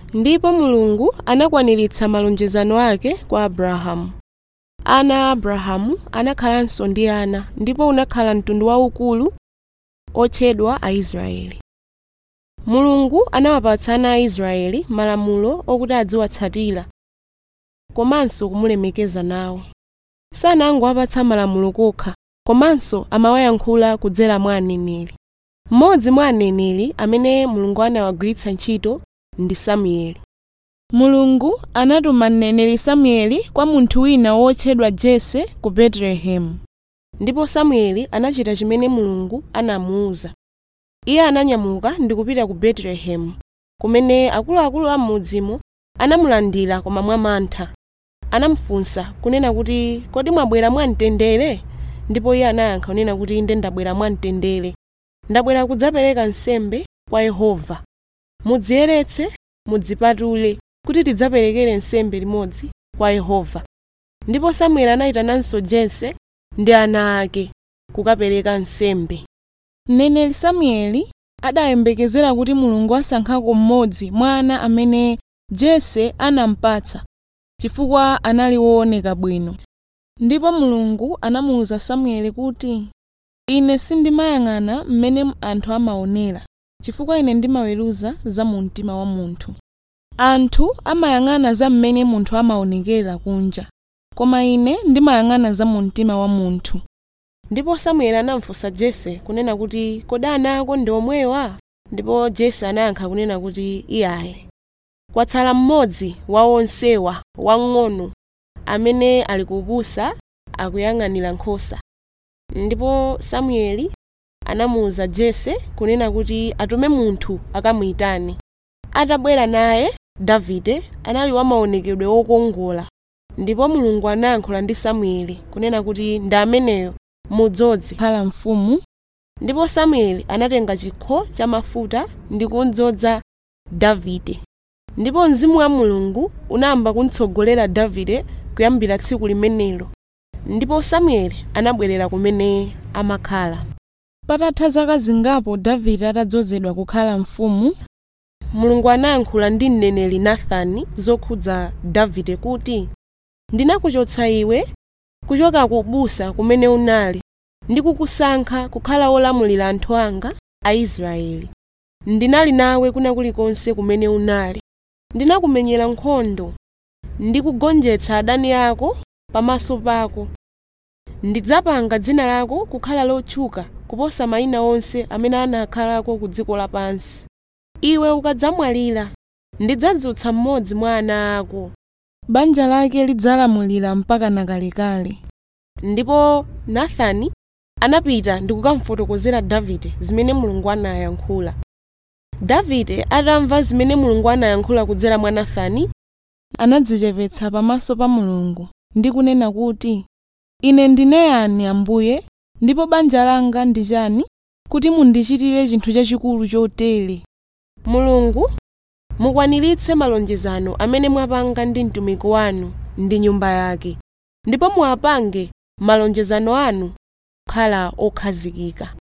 ndipo mulungu anakwaniritsa malonjezano ake kwa abrahamu ana a abrahamu anakhalanso ndi ana ndipo unakhala mtundu waukulu otchedwa aisraeli mulungu anawapatsa ana a israeli malamulo okuti adziwatsatira komanso kumulemekeza nawo sanangowapatsa malamulo kokha komanso amawayankhula kudzera mwa aneneri mmodzi mwa aneneri amene mulungu anawagwiritsa ntchito ndi samueli mulungu anatuma mneneri samueli kwa munthu wina wotchedwa jese ku betelehemu ndipo samueli anachita chimene mulungu anamuwuza iye ananyamuka ndi kupita ku betelehemu kumene akuluakulu a m'mudzimo anamulandira koma mwamantha anamufunsa kunena kuti kodi mwabwera mwamtendere ndipo iye anayankha kunena kuti inde ndabwera mwamtendere ndabwera kudzapereka nsembe kwa yehova mudziyeretse mudzipatule kuti tidzaperekere nsembe limodzi kwa yehova ndipo samueli anayitananso jese ndi ana ake kukapereka nsembe mneneri samueli adayembekezera kuti mulungu asankhako mmodzi mwa ana amene jese anampatsa chifukwa anali wooneka bwino ndipo mulungu anamuwuza samueli kuti ine sindimayang'ana mmene anthu amaonera chifukwa ine ndimaweruza za mu mtima wa munthu anthu amayang'ana za mmene munthu amaonekera kunja koma ine ndimayang'ana za mu mtima wa munthu ndipo samueli anamufunsa jese kunena kuti kodi ana ako ndi omwewa ndipo jese anayankha kunena kuti iyaye kwatsala mmodzi wa onsewa wang'ono amene ali kupusa akuyang'anira nkhosa ndipo samueli anamuwuza jese kunena kuti atume munthu akamuyitane atabwera naye davide anali wamaonekedwe wokongola ndipo mulungu anayankhula ndi samueli kunena kuti ndi ameneyo mudzoze kukhala mfumu ndipo samueli anatenga chikho cha mafuta ndi kudzoza davide ndipo mzimu wa mulungu unayamba kumtsogolera davide kuyambira tsiku limenelo ndipo samueli anabwerera kumene amakhala patatha zaka zingapo davide atadzozedwa kukhala mfumu mulungu anayankhula ndi mneneri nathani zokhudza davide kuti ndinakuchotsa iwe kuchoka ku busa kumene unali ndi kukusankha kukhala wolamulira anthu anga aisraeli ndinali nawe kuna kulikonse kumene unali ndinakumenyera nkhondo ndikugonjetsa adani ako pamaso pako ndidzapanga dzina lako kukhala lotchuka kuposa mayina onse amene anakhalako ku dziko lapansi iwe ukadzamwalira ndidzadzutsa mmodzi mwa ana ako banja lake lidzalamulira mpaka nakalekale ndipo nathani anapita ndi kukamufotokozera davide zimene mulungu anayankhula davide atamva zimene mulungu anayankhula kudzera mwa nathani anadzichepetsa pamaso pa mulungu ndi kunena kuti ine ndine yani ambuye ndipo banja langa ndi chani kuti mundichitire chinthu chachikulu chotere mulungu mukwaniritse malonjezano amene mwapanga ndi mtumiki wanu ndi nyumba yake ndipo muwapange malonjezano anu kukhala okhazikika